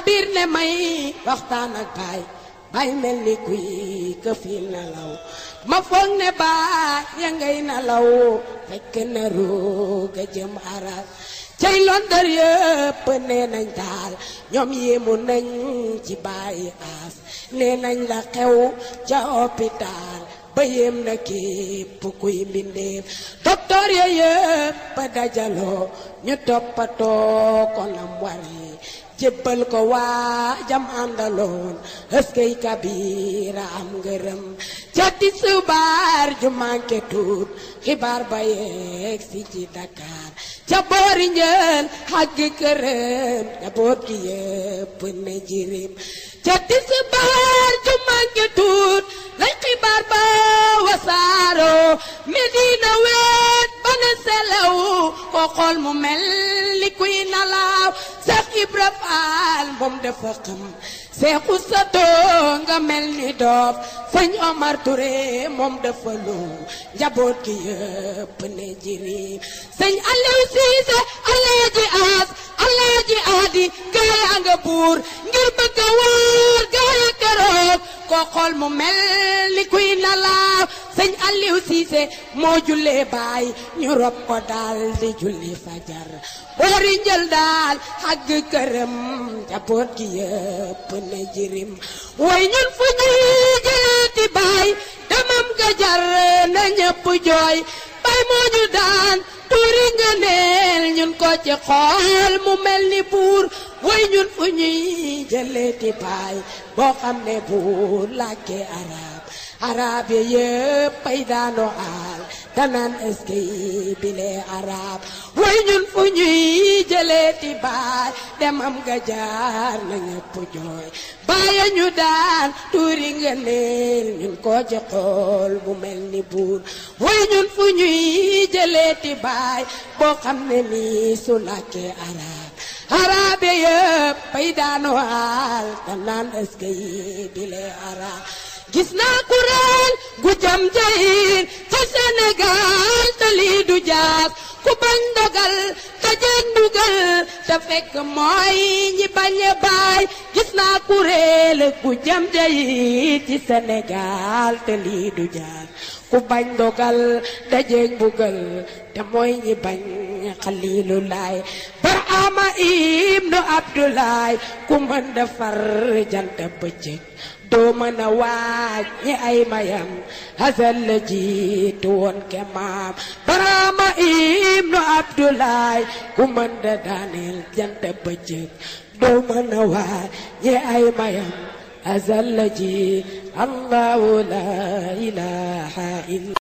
biir ne may waxtaan ak baay bay mel ni kuy këfi nelaw ma foog ne baay ya ngay nelaw fekk na rooga jëm aras cay londar yëpp nee nañ daal ñoom yéemu nañ ci bàyyi aas nee nañ la xew ca hôpital ba yéem na képp kuy mbindeef docteur ya yëpp dajaloo ñu toppatoo ko nam wari jébbal ko waa jam àndaloon ëskey kabira am ngërëm ca tisbaar ju manqué tuut xibaar ba yeeg si ci Dakar ca boori njël xagg këram njaboot gi yëpp ne jirim ca tisbaar ju manqué tuut lay xibaar ba wasaaro Medina weet ba ne selew ko xool mu mel ni kuy nalaaw Seex Ibra Faal moom dafa xam seexu sa doo nga mel ni doof sëñ Omar Touré moom dafa lu njaboot gi yëpp ne jirim sëñ Aliou Cissé Alaaji As Alaaji Adi gaaya nga buur ngir bëgg a waar gaaya keroog ko xool mu mel ni kuy nalaaw sëñ Aliou Cissé moo jullee baay ñu rob ko daal di julli fajar boori njël daal xagg këram njaboot gi yëpp ne jirim way ñun fu ñuy jëlaati baay demam ga jar na ñëpp jooy baay moo ñu daan tuuri nga neel ñun ko ci xool mu mel ni buur way ñun fu ñuy jëleeti baay boo xam ne buur làkke arab arab ye yëpp ay daano aal danaan eskay bile arab way ñun fu ñuy jëleeti baay demam ga jaar na ñëpp jooy baaya ñu daan tuuri nga neel ñun ko ci xool bu mel ni buur way ñun fu ñuy jëleeti baay boo xam ne nii su làkkee arab arab ye yëpp ay daano aal danaan eskay bile arab gis naa kuréel gu jam jayir ca Sénégal te lii du jaas ku bañ dogal te jeg ndugal te fekk mooy ñi bañ a baay gis naa kuréel gu jam jayir ci Sénégal te lii du jaas ku bañ dogal te jeg ndugal te mooy ñi bañ xalilu laay Barhama ibnu Abdoulaye ku mën defar jant bëccëg doo mën a waaj ñi ay mayam hasal la jiitu woon ke maam Barhama ibnu Abdoulaye ku mën da daaneel jant bëccëg doo mën a waaj ñi ay mayam hasal la ji Allahu la ilaha illa